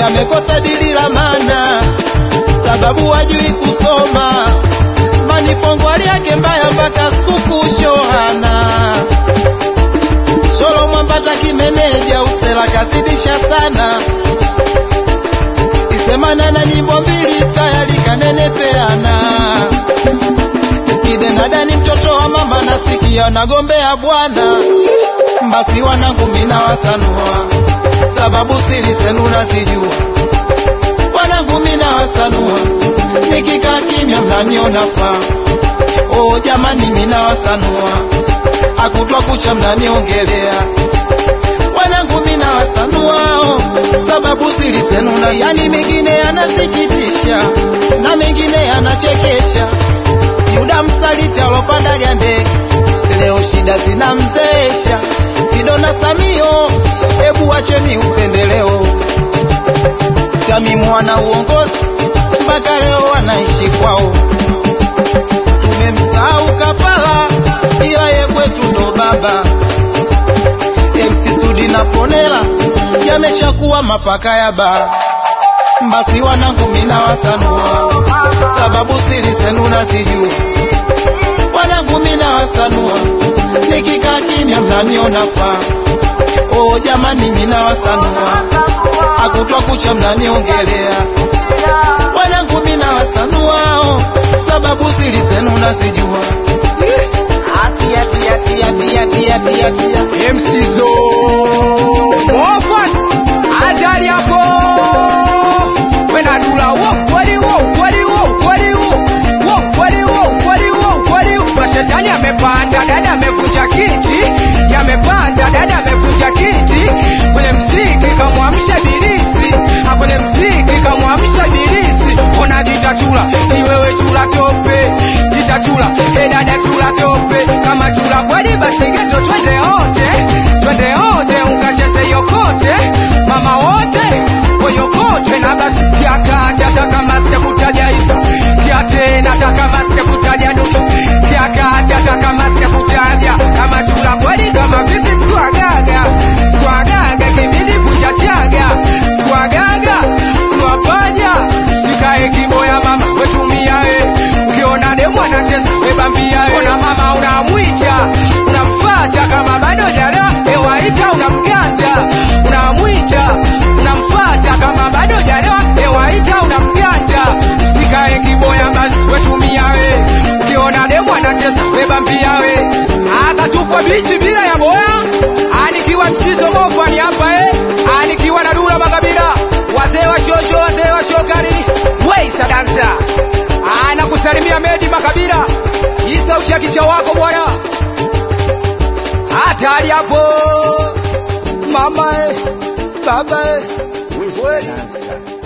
amekosa dili la maana, sababu hajui kusoma. Manipongwali yake mbaya mpaka sikukuu shohana. Sholo mwambata kimeneja, usela kazidisha sana. Isemana na nyimbo mbili tayari kanenepeana. Eskide nadani mtoto wa mama nasikia nagombea bwana. Basi wanangu mina wasanua, sababu siri zenu nazijua. Wanangu mina wasanua, nikikaa kimya mnaniona faa. Oh jamani, mina wasanua, akutwa kucha mnaniongelea. Wanangu mina wasanua, oh, sababu siri zenu na yani mengine yanasikitisha na mengine yanachekesha. Yuda msaliti alopanda gande, leo shida zinamzeesha. Fido na Samio, hebu wacheni upendeleo. Tamimu wana uongozi mpaka leo wanaishi kwao. Tumemsahau Kapala, ila ye kwetu ndo baba. MC Sudi na Ponela yameshakuwa mapaka ya baa. Basi wanangu mina wasanua, sababu siri zenu nazijua. Wanangu mina wasanua, nikikaa kimya mnaniona faa. Oh jamani, mina wasanua, akutwa kucha mnaniongelea. Wanangu mina wasanua, oh, sababu siri zenu nazijua. Atia, tia, tia, tia, tia, tia, tia. MC Zo Mofan Hatari hapo Wena dula wo kweli wo kweli wo kweli wo wo kweli wo kweli wo kweli wo Mashetani amepanda dada amevunja kiti Yamepanda dada amevunja kiti Kwenye mziki kamwamsha ibilisi Ha, Kwenye mziki kamwamsha ibilisi Ona gita chula ni wewe chula tope Gita chula he dada chula tope Kama chula kweli basi geto twende wote twende wote ukacheze yokote mama wote koyokote na basi kiakati hata kama sikutaja hizo kiate nataka kama sikutaja nusu kiakati hata kama sikutaja kama chula kweli kama vipi sikuagaga sikuagaga kibidi kuchachaga sikuagaga sikuapaja sikae kiboya mama wetumia e ukiona demu anacheza webambia e ona mama unamwita unamfata kama bado jara ewaita unamganda unamwita unamfata kama bado jara ewaita unamganda sikae kiboya basi wetumia we ukiona demu anacheza webambia we akatupwa bichi bila ya boya anikiwa mchizo mofani hapa eh anikiwa na dula makabila wazee wa shosho wazee wa shokari weisa dansa anakusalimia medi makabila isa uchakicha wako bwana hatari hapo mama eh, baba eh. Wewe dansa.